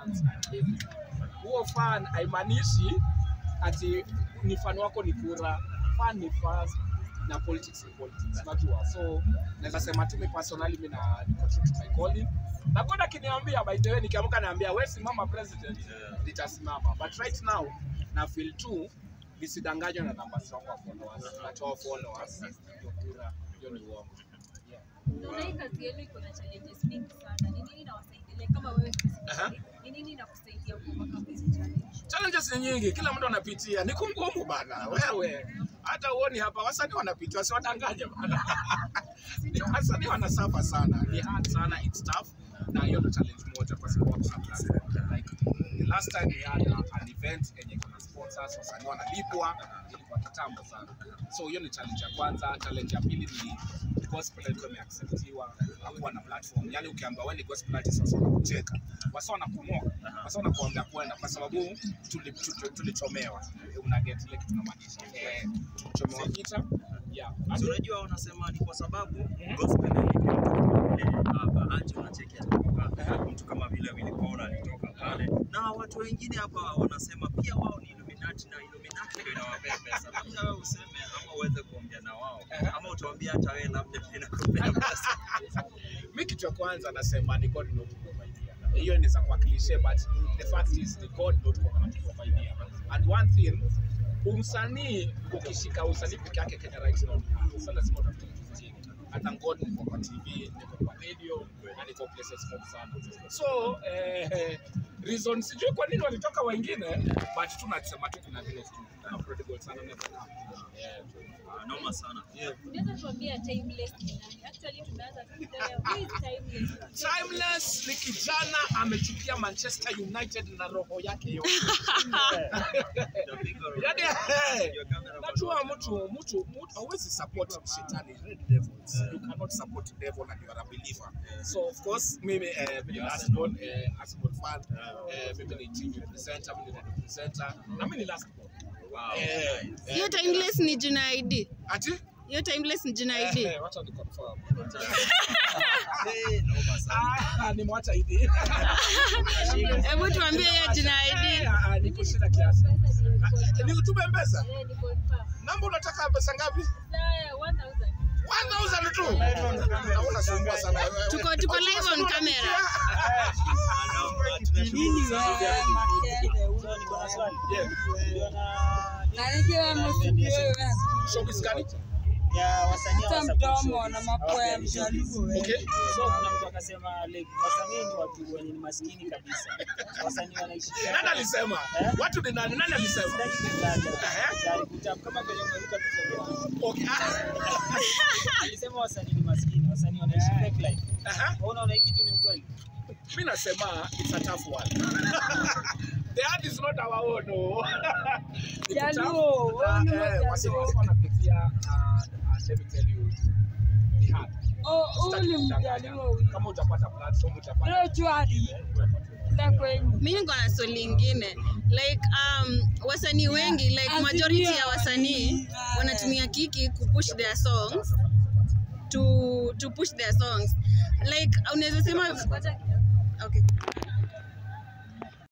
fans and everything. Huo fan haimaanishi ati ni fan wako ni kura. Fan ni fans na politics ni politics, unajua. So naweza sema tu mimi personally mimi na niko true to my calling. Na God akiniambia by the way nikiamka naambia wewe simama president, nitasimama. But right now na feel tu nisidanganywe na namba zangu wa followers. Natoa followers ndio kura, hiyo ni uongo. Yeah. Naona hii kazi yenu iko na challenges mingi sana. Ni nini inawasaidia kama wewe specifically? Ni nini inakusaidia kuovercome hizi challenge? challenges ni nyingi, kila mtu anapitia. Ni kungumu bana, wewe hata uoni hapa, wasanii wanapitia, wasiwadanganye bana. Ni wasanii wanasafa sana, ni hard sana, it's tough, na hiyo ndo challenge moja, kwa sababu hakuna platform. Like the last time we had a- an event yenye kuna sponsors, wasanii wanalipwa, ilikuwa kitambo sana. So hiyo ni challenge ya kwanza. Challenge ya pili ni gospel ilikuwa imeacceptiwa, hakuwa na platform. Yani ukiambiwa wewe ni gospel artist, wasa wanakucheka, wasa wanakumoka, wasa wanakuambia kwenda, kwa sababu tuli- tuli- tulichomewa. Una get ile kitu namaanisha, eh, tulichomewa vita yeah. So unajua wanasema ni kwa sababu gospel ilitoka hapa anje unacheki alitoka mtu kama vile Willy Paul alitoka pale na watu wengine hapa wanasema pia wao ni Illuminati na Illuminati ndio inawapea pesa. Labda wewe useme ama uweze kuongea na wao ama utawaambia hata wewe labda ndio inakupea pesa. mi kitu ya kwanza nasema ni God not kuprovidea. Hiyo inaweza kuwa cliche but the fact is ni God not kuprovidea. And one thing umsanii ukishika usanii peke yake Kenya right now sasa lazima utafute kitu kingine. Hata God niko kwa TV, niko kwa radio na niko places mob sana. So eh, reason sijui kwa nini walitoka wengine but tunasema tu kuna vile tu kuna prodigal sana never come. Yeah. Ah, Noma sana. Unaweza tuambia timeless ni nani? Actually tumeanza tu leo. Who is timeless? Timeless ni kijana amechukia Manchester United na roho yake yote. The bigger- Yaani eh, Your camera najua mtu mtu mtu hauwezi support shetani red devils. You cannot support devil and you are a believer. So of course mimi eh, mimi ni Arsenal eh, Arsenal fan. Eh, mimi ni TV presenter, mimi ni radio presenter. Na mimi ni last born. Wow. Eh, eh, hiyo timeless ni jina ID. Ati? Hiyo timeless ni jina ID. Eh, wacha ni confirm. Hey, noma sana. Ah, nimwacha hivi. Hebu tuambie hiyo jina Eh, ID. ah, niko shida kiasi. Pesa ni Ni utume mpesa? Eh, ni confirm. Namba unataka pesa ngapi? Sasa 1000. 1000 tu. Naona sumbua sana. wewe. Tuko tuko live on camera. Ah, noma. Tunashukuru sana. So, niko na swali. Yeah. Nanikiwa Showbiz gani? ya wasanii Hata wa mdomo na mapua ya mjaluo eh. Okay. So kuna mtu akasema like wasanii ni watu wenye ni maskini kabisa. Wasanii wanaishi Nani alisema? Watu ni nani? Nani alisema? Sitaki kutaja. Jaribu kutaja kama vile umeruka tuseme. Okay. ah, Alisema wasanii ni maskini, wasanii wanaishi fake life. aha. Wewe unaona hii kitu ni ukweli? Mimi nasema it's a tough one. The art is not our own. No. Ni Jaluo, tough. wewe ni Ah, eh, Jaluo. wasi- wasi wanapitia, ah, ah, let me tell you, ni hard. Oh, huyu Sitaki ni kudanganya. mjaluo huyu. Kama utapata platform utapata Leo chwari. Nda kwenyu. mi niko na swali lingine like um, wasanii wengi like majority ya wasanii wanatumia kiki kupush their songs to, to push their songs like unaweza sema Ngoja kidogo. okay.